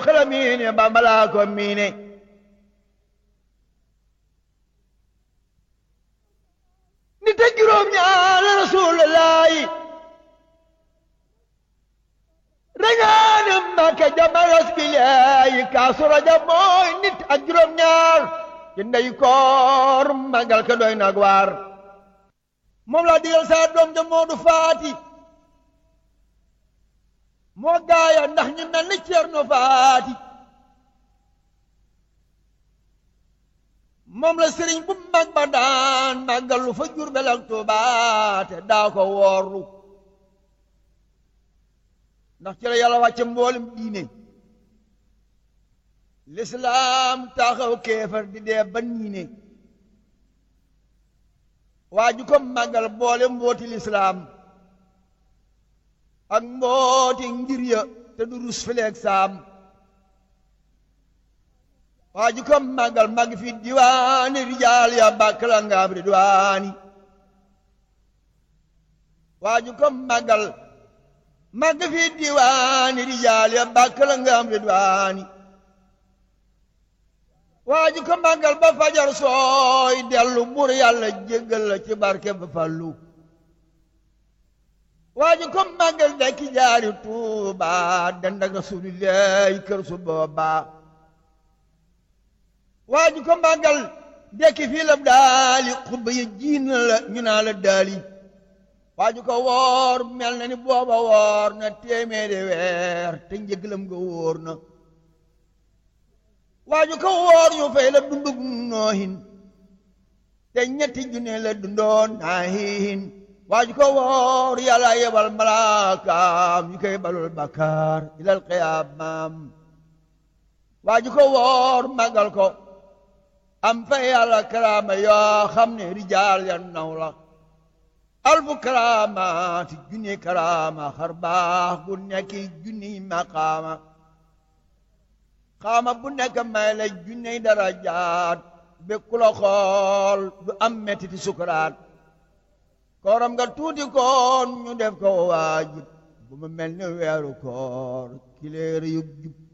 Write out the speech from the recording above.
xala miine bambalaa ko miine nit ak juróom ñaar rasulullaahi rañaane Mbàkke jamaras bilaayi kaasu rajab mooy nit ak juróom ñaar ci ndey koor magal ka doy nag waar moom laa digal saa doom ja Moodu Faati moo gaaya ndax ñu mel ni Ceerno Faati moom la sëriñ bu mag ba daan màggalu fa Jurbel ak Tuubaa te daa ko woorlu ndax ci la yàlla wàcce mboolem diine lislaam taxaw kéefar di dee ba niine waa ju ko màggal boole mbooti lislaam ak mbooti ngir ya te du rus fileeg saam waa ju ko màggal màgg fi diwaani rijaal ya bàkk la ngaam ridwaani waa ju ko màggal màgg fi diwaani rijaal ya bàkk la ngaam ridwaani waa ji ko màggal ba fajar sooy dellu bur yàlla jéggal la ci barke ba fallu waa ji ko màggal dekki jaari tuuba dend ak rasulillahi kër su booba waa ji ko màggal dekki fii la daali xutba yi jiin la ñu naa la daali waa ji ko woor mel na ni booba woor na téeméeri weer te njëglam nga wóor na waaju ko woor ñu fay la dundug noohin te ñetti junne la dundoon naahin waaju ko woor yàlla yebal malaakaam ñu koy balul bakkaar ilal qiyaamaam waaju ko woor magal ko am fay yàlla karaama yoo xam ne rijaal ya naw la alfu karaamaati junni karaama xar baax gu nekki junni maqaama xaama bu nekk may la junney darajaat békku la xool du am mettiti sukuraat kooram nga tuuti koon ñu def ko waajib bu mu mel ni weeru koor kileer yub jub